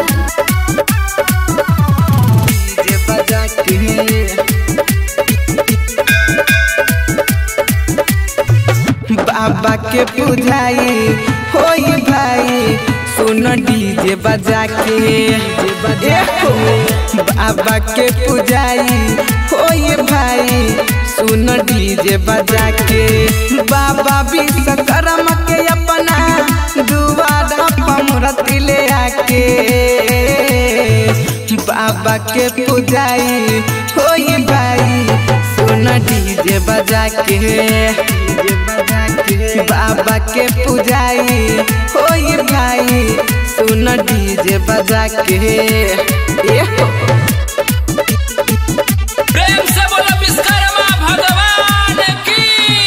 DJ बजा के बाबा के पुजाई होई भाई सुन डीजे बजा के ए हो, बाबा के पुजाई होई भाई सुन डीजे बजा के बाबा विश्वकर्मा के अपना दुआरा पमरती ले आके बाबा के पुजाई होई भाई सुन डीजे बजा के बाबा के पुजाई होई भाई सुन डीजे बजा के ए हो, प्रेम से बोलो विश्वकर्मा भगवान की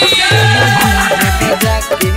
बजा के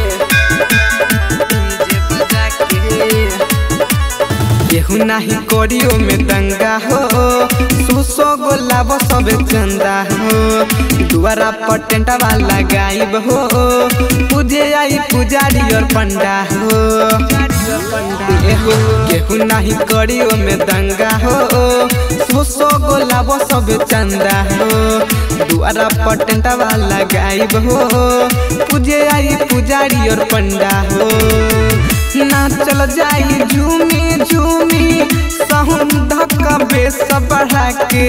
डीजे बजा के केहू नाही कोरियो में दंगा हो सुसो गोलाब सब चंदा हो दुआरा पर टेंटवा लगाइब हो पूजे आई पुजारी और पंडा हो एहो, केहू नाही कोरियो में दंगा हो सुसो गोलाब सब चंदा हो दुआरा पर टेंटवा लगाइब हो पूजे आई पुजारी और पंडा हो नाचल जाई झूमी झूमी सहून धक्का बेस बढ़ा के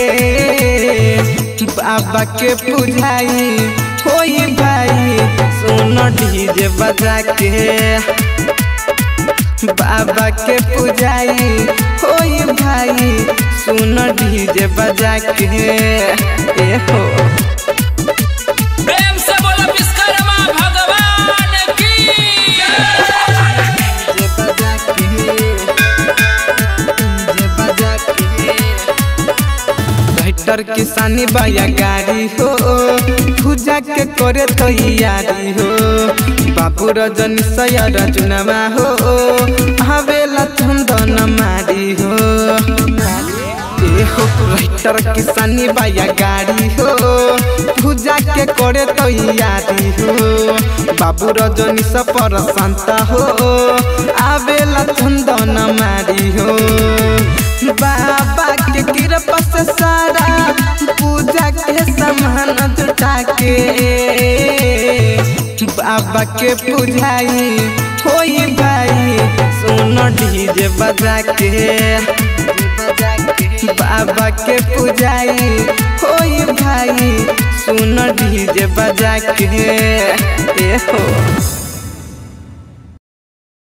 बाबा के पुजाई होई भाई सुन डीजे बजा के बाबा के पुजाई होई भाई सुन डीजे बजा के ए हो प्रेम से बोलो विश्वकर्मा भगवान की डीजे बजा के डीजे बजा के राइटर किसानी बाया गाड़ी हो पूजा के करे तो यारी हो बाबू रजनी सयर चुनावा हो हवेला चंदन मारी हो ए हो राइटर किसानी बाया गाड़ी हो पूजा के करे तो यारी हो बाबू रजनी सपर संत हो आवेला चंदन मारी हो बाबा के कृपा से सारा पूजा के सामान जुटा के बाबा के पुजाई होई भाई सुन डीजे बजा के बाबा के पुजाई होई भाई सुन डीजे बजा के ए हो